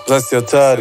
That's hatari.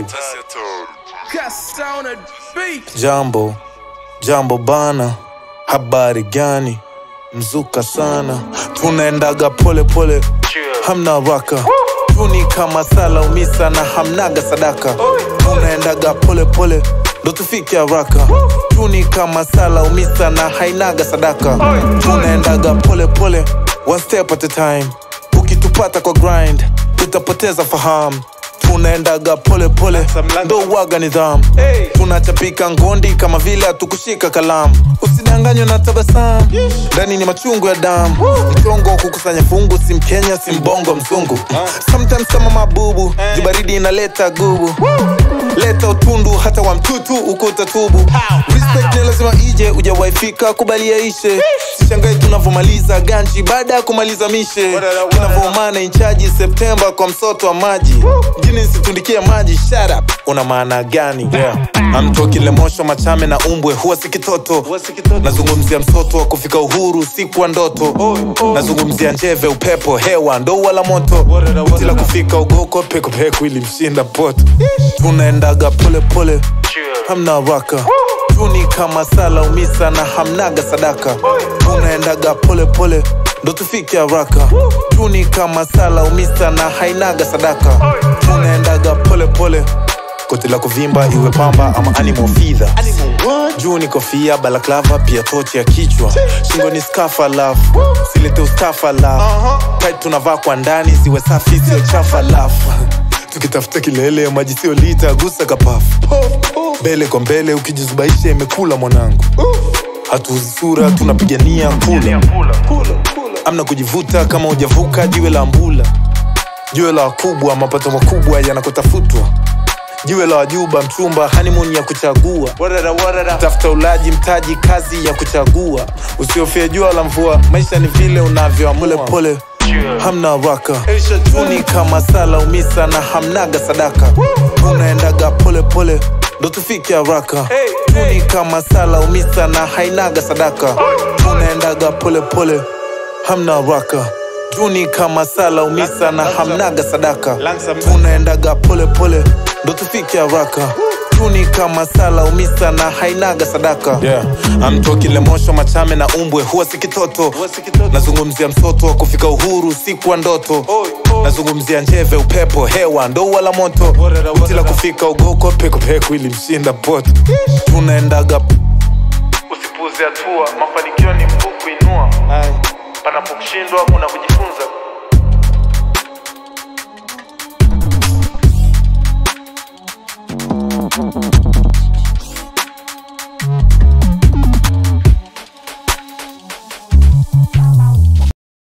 Cast on a beat. Jambo, jambo bana, habari gani? Mzuka sana, tunaendaga pole pole, hamna raka tuni kama sala umisa na hamnaga sadaka, tunaendaga pole pole ndo tufike haraka, tuni kama sala umisa na hainaga sadaka, tunaendaga pole pole, one step at a time. Ukitupata kwa grind, utapoteza fahamu tunaendaga pole pole ndo waga nidhamu tunachapika ngondi kama vile hatukushika kalamu usidanganywe na tabasamu ndani ni machungu ya damu mchongo wa kukusanya fungu si mkenya si mbongo mzungu sometimes kama mabubu jubaridi inaleta gubu leta utundu hata wa mtutu uko utatubu respect ni lazima ije ujawaifika kubalia ishe sishangai tunavyomaliza ganji baada ya kumaliza mishe tunavyoumana inchaji septemba kwa msoto wa maji mjini nsitundikia maji shut up una maana gani yeah. amtoki lemosho machame na umbwe huwa si kitoto nazungumzia msoto wa kufika uhuru siku wa ndoto nazungumzia njeve upepo hewa ndo wala moto tila kufika ugoko pekopeko ili mshinda poto tunaendaga pole pole hamna raka tuni kama sala umisa na hamnaga sadaka tunaendaga pole pole ndo tufike haraka tuni kama sala umisa na hainaga sadaka tunaendaga pole pole koti la kuvimba iwe pamba ama animal feather juu ni kofia balaklava pia tochi ya kichwa shingo ni skafa laf silete ustafa laf tit tunavaa kwa ndani ziwe safi sio chafa laf tukitafuta kilele maji sio lita gusa kapafu mbele kwa mbele ukijizubaisha imekula mwanangu hatuuzi sura tunapigania kula amna kujivuta kama hujavuka jiwe la mbula jiwe la wakubwa mapato makubwa yanakotafutwa jiwe la wajuba mchumba honeymoon ya kuchagua tafuta ulaji mtaji kazi ya kuchagua usiofia jua la mvua maisha ni vile unavyoamua pole hamna raka tuni kama sala umisa na hamnaga sadaka tunaendaga pole pole ndo tufike haraka tuni kama sala umisa na hainaga sadaka tunaendaga pole pole hamna raka tuni kama sala umisa na hamnaga sadaka tunaendaga pole pole ndo tufike haraka tuni kama sala umisa na hainaga sadaka yeah. amtoki lemosho machame na umbwe huwa si kitoto nazungumzia msoto wa kufika uhuru siku wa ndoto nazungumzia njeve upepo hewa ndo wala moto uti la kufika ugoko pekopeko ili mshinda poto tunaendaga usipuze hatua mafanikio ni mkuu kuinua panapokushindwa kuna kujifunza